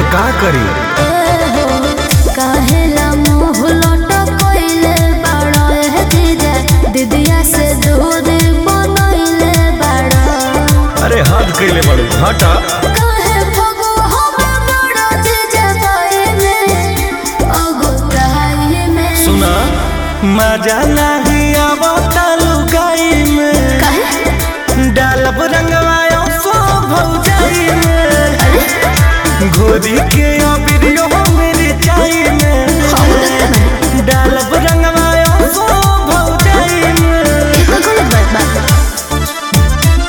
का करी काहेला मुंह लटकइले बाड़ा ए जीजा दीदिया से दूर बनइले बाड़ा अरे हद कैले बड़ू हटा काहे भगो हमें बड़ा जीजा भाई में अगुताई में सुना मजा नहीं आवता लुगाई में काहे डालब रंगवायो सो भौजाई में घोरी के अबिरियो मेरी चाई में हम देखते नहीं डालब रंगवायो सो भौजाई में ये तो गलत बात बा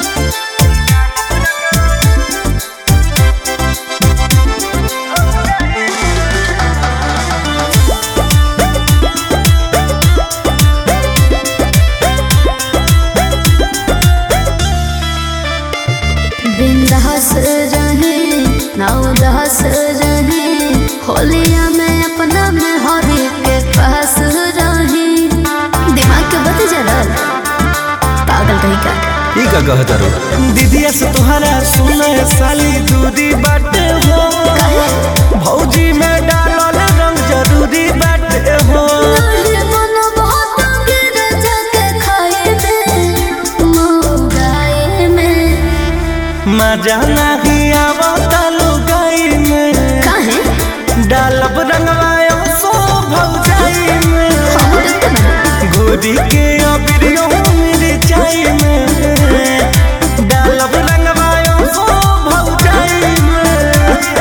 बिंदास रहे नवदास रहे होलिया में अपना में हरी के पास रहे दिमाग के बत जरा पागल कहीं का ई का कहता रो दीदिया से तोहरा सुने साली दूरी बाटे हो भौजी में डालल रंग जरूरी बाटे हो नाले मन बहुत गिर जाके खाए में मौगाए में मजा नहीं आवता लुगाई में काहे डालब रंगवायो सो भौजाई में हम देखते नहीं गोरी के अबिरियो मेरी चाई में डालब रंगवायो सो भौजाई में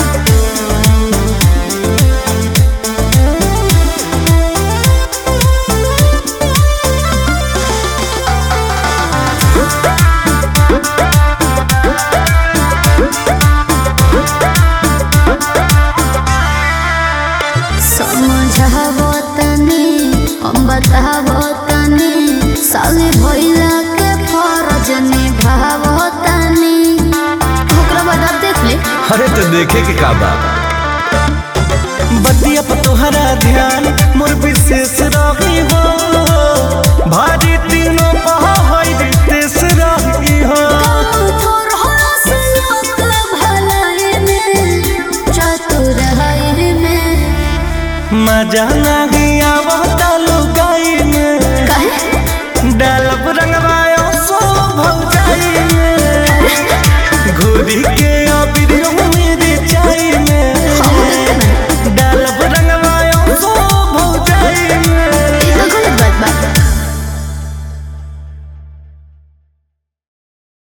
समझावो तनी हम बतावो तनी साले भइला के फरज निभावो तनी ओकरा बाद आप देख ले अरे तो देखे के का बा बतिया पर तोहरा ध्यान मोर विशेष रही हो भारी तीनों पहाड़ रितेश रही हो थोर हस लोक भलाई में चतुर है में मजा नहीं आवत